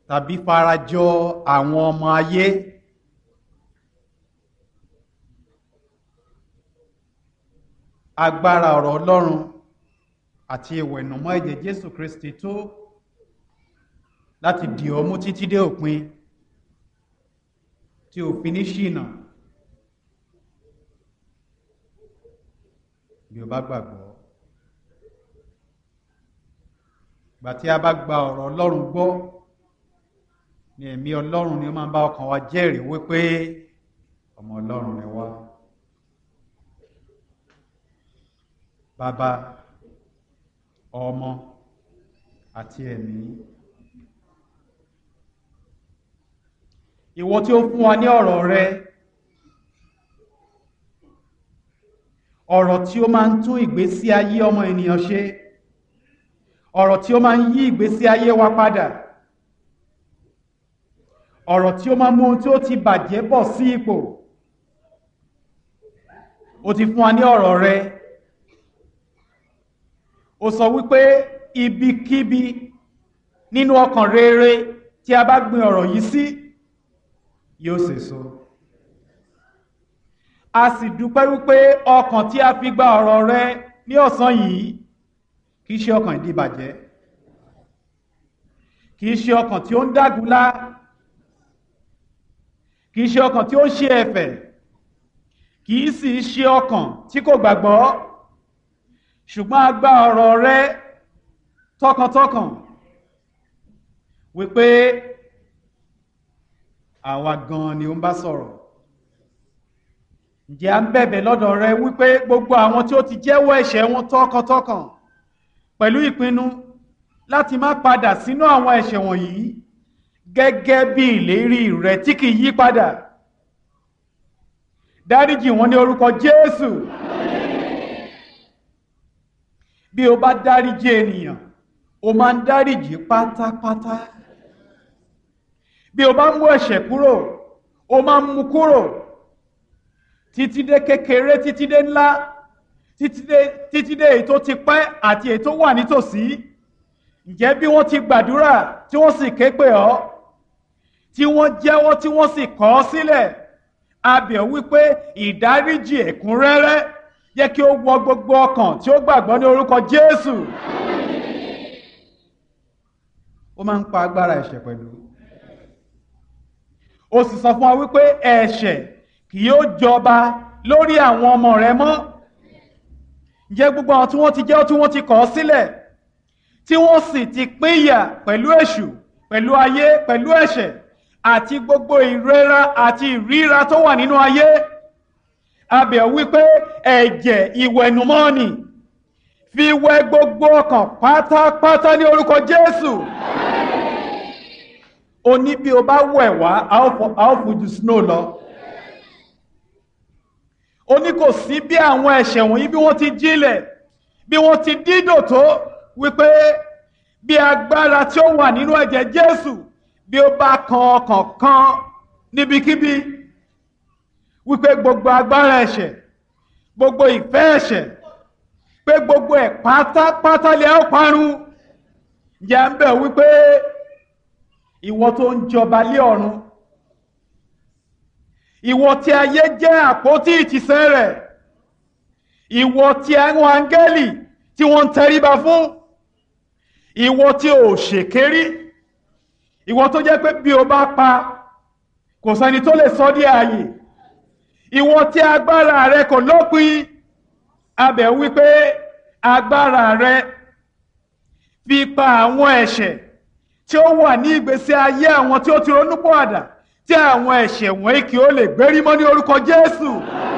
tàbí farajọ àwọn ọmọ ayé. agbára ọ̀rọ̀ ọlọ́run àti ìwẹ̀nùmọ́ ẹ̀jẹ̀ jésù kristi tó láti dì ọ́ mú títí dé òpin tí ò fi ní ṣìnà bí o bá gbàgbọ́ gbà tí a bá gba ọ̀rọ̀ ọlọ́run gbọ́ ni ẹ̀mí ọlọ́run ni ó máa ń bá ọkàn wa jẹ́rìí wípé ọmọ ọlọ́run ni wá. bàbá ọmọ àti ẹ̀mí ìwọ tí ó fún wa ní ọ̀rọ̀ rẹ ọ̀rọ̀ tí ó máa ń tún ìgbésí ayé ọmọ ènìyàn ṣe ọ̀rọ̀ tí ó máa ń yí ìgbésí ayé wa padà ọ̀rọ̀ tí ó máa mú ohun tí ó ti bàjẹ́ bọ̀ sí ipò ó ti fún wa ní ọ̀rọ̀ rẹ ó sọ wípé ibikíbi nínú ọkàn rere tí a bá gbin ọ̀rọ̀ yìí sí yóò sèso a sì dúpẹ́ wípé ọkàn tí a fi gba ọ̀rọ̀ rẹ ní ọ̀sán yìí kì í ṣe ọkàn ìdíbàjẹ́ kì í ṣe ọkàn tí ó ń dágunlá kì í ṣe ọkàn tí ó ń ṣe ẹ̀fẹ̀ kì í sì ṣe ọkàn tí kò gbàgbọ́ ṣùgbọ́n a gba ọ̀rọ̀ rẹ tọkàntọkàn wípé àwa gan ni ó ń bá sọ̀rọ̀ ǹjẹ́ à ń bẹ̀bẹ̀ lọ́dọ̀ rẹ wípé gbogbo àwọn tí ó ti jẹ́wọ́ ẹ̀ṣẹ̀ wọn tọkàntọkàn pẹ̀lú ìpinnu láti má padà sínú àwọn ẹ̀ṣẹ̀ wọ̀nyí gẹ́gẹ́ bí ìlérí rẹ tí kì í yí padà dáríjì wọn ní orúkọ Jésù. bí o bá dáríjì ènìyàn o máa ń dáríjì pátápátá bí o bá mú ẹ̀ṣẹ̀ kúrò o máa ń mú kúrò títí dé kékeré títí dé ńlá títí dé títí dé èyí tó ti pẹ́ àti èyí tó wà nítòsí ǹjẹ́ bí wọ́n ti gbàdúrà tí wọ́n sì ké pè ọ́ tí wọ́n jẹ́wọ́ tí wọ́n sì kọ̀ ọ́ sílẹ̀ a bẹ̀ wípé ìdáríjì ẹ̀kúnrẹ́rẹ́ jẹ́ kí ó wọ gbogbo ọkàn tí ó gbàgbọ́ ní orúkọ Jésù. ó máa ń pa agbára ẹ̀ṣẹ̀ pẹ̀lú. ó sì sọ fún wa wípé ẹ̀ṣẹ̀ kì yóò jọba lórí àwọn ọmọ rẹ mọ́. ǹjẹ́ gbogbo àwọn tí wọ́n ti jẹ́ tí wọ́n ti kọ̀ ọ́ sílẹ̀ tí wọ́n sì ti pínyà pẹ̀lú èṣù pẹ̀lú ayé pẹ̀lú ẹ̀ṣẹ̀ àti gbogbo ìrora àti ìríra tó wà nínú ayé abẹ̀ wípé ẹ̀jẹ̀ ìwẹ̀nùmọ́ni fi wẹ gbogbo ọkàn pátápátá ní orúkọ Jésù o ní bí o bá wẹ̀ wá a ó fojú snow lọ o ní kò sí bí àwọn ẹ̀ṣẹ̀ wọ̀nyí bí wọ́n ti jílẹ̀ bí wọ́n ti dídò tó wípé bí agbára tí ó wà nínú ẹ̀jẹ̀ Jésù bí ó bá kan ọkàn kan níbikíbi wípé gbogbo agbára ẹ̀ṣẹ̀ gbogbo ìfẹ́ ẹ̀ṣẹ̀ pé gbogbo ẹ̀ pátápátá lè ó parun yà ń bẹ̀ wípé ìwọ tó ń jọba lé ọ̀run ìwọ tí ayé jẹ́ àpótí ìtìsẹ̀ rẹ̀ ìwọ tí àwọn áńgẹ́lì tí wọ́n ń tẹríba fún ìwọ tí ò ṣèkérí ìwọ tó jẹ́ pé bí o bá pa kò sẹ́ni tó lè sọ di ààyè ìwọ tí agbára rẹ kò lópin abẹ̀ wípé agbára rẹ fi pa àwọn ẹ̀ṣẹ̀ tí ó wà ní ìgbésí ayé àwọn tí ó ti ronúpọ̀ àdá tí àwọn ẹ̀ṣẹ̀ wọ̀nyí kí ó lè gbérí mọ́ ní orúkọ Jésù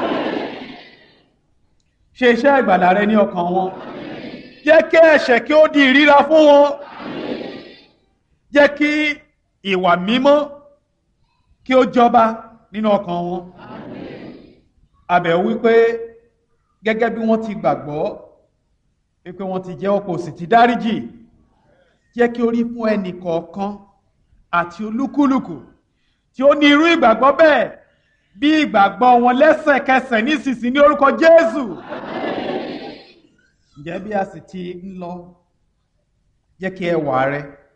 ṣe iṣẹ́ ìgbàlà rẹ ní ọkàn wọn jẹ́ kí ẹ̀ṣẹ̀ kí ó di ìríra fún wọn jẹ́ kí ìwà mímọ́ kí ó jọba nínú ọkàn wọn abẹ̀ wípé gẹ́gẹ́ bí wọ́n ti gbàgbọ́ wípé wọ́n ti jẹ́ ọkọ̀ sì ti dáríjì jẹ́ kí ó rí fún ẹnì kọ̀ọ̀kan àti olúkúlùkù tí ó ní irú ìgbàgbọ́ bẹ́ẹ̀ bí ìgbàgbọ́ wọn lẹ́sẹ̀kẹsẹ̀ nísinsìnyí ní orúkọ Jésù ǹjẹ́ bí a sì ti ń lọ jẹ́ kí ẹwà rẹ